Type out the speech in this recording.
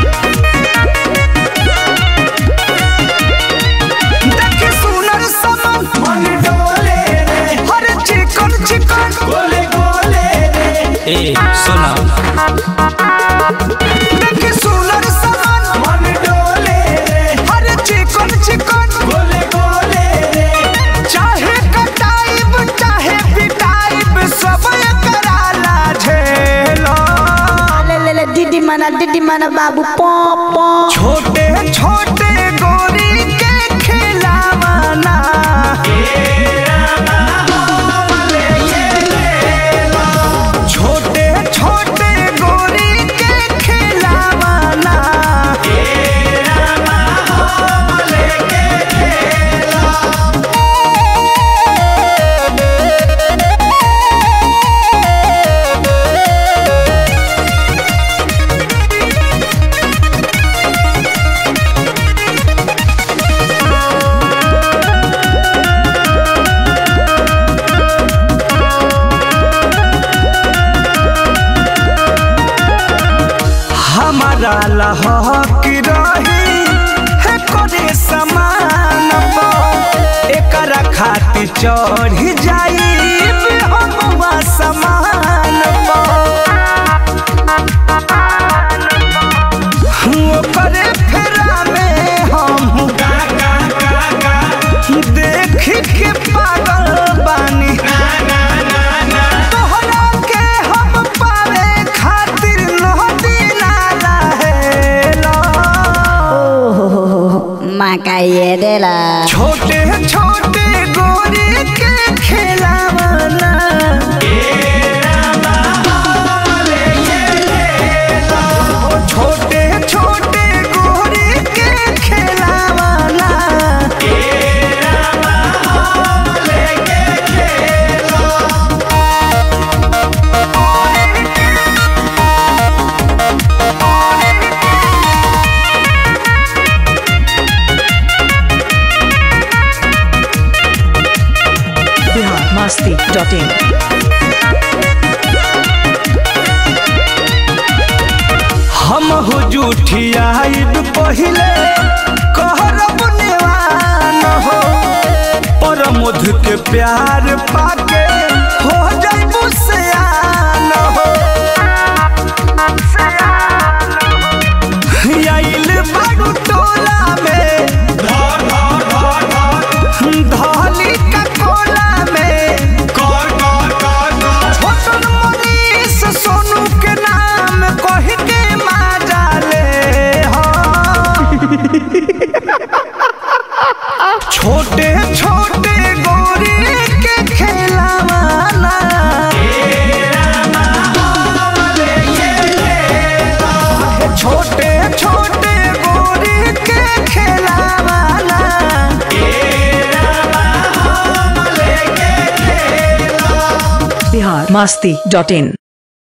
देखी सुनर समन मन डोले रे हर चिकन चिकन गोले गोले रे ए सुना देखी सुनर समन मन डोले रे हर चिकन चिकन गोले गोले रे चाहे कटाइब चाहे पिटाइब सब कराला झेलो ले ले ले दीदी मना दीदी मना बाबू पॉ पॉ छोटे छोटे गोरी के खिलावाना छोटे छोटे गोरी के खिलावाना हमारा लहक रही है करे समान एकरा खातिर चढ़ जाई हम समान ओकरे फेरा में हम देख के पागल बानी तोहरा के हम पावे खातिर नदी नाला हेला माँ का ये देला छोटे छोटे गोरी के खिलावाना छोटे छोटे गोरी के खिलावाना biharmasti.in हम हो जूठियाइब पहिले कहरब नेवान हो पर मध के प्यार पाके हो जाइबू सयान हो आइल बारू टोला में धर धर धर धर धली का कोला में कर कर कर कर छोटन मनीष सोनू के नाम कह के माजा ले हो छोटे छोटे गोरी के खेलावाना छोटे छोटे गोरी के खेलावाना biharmasti.in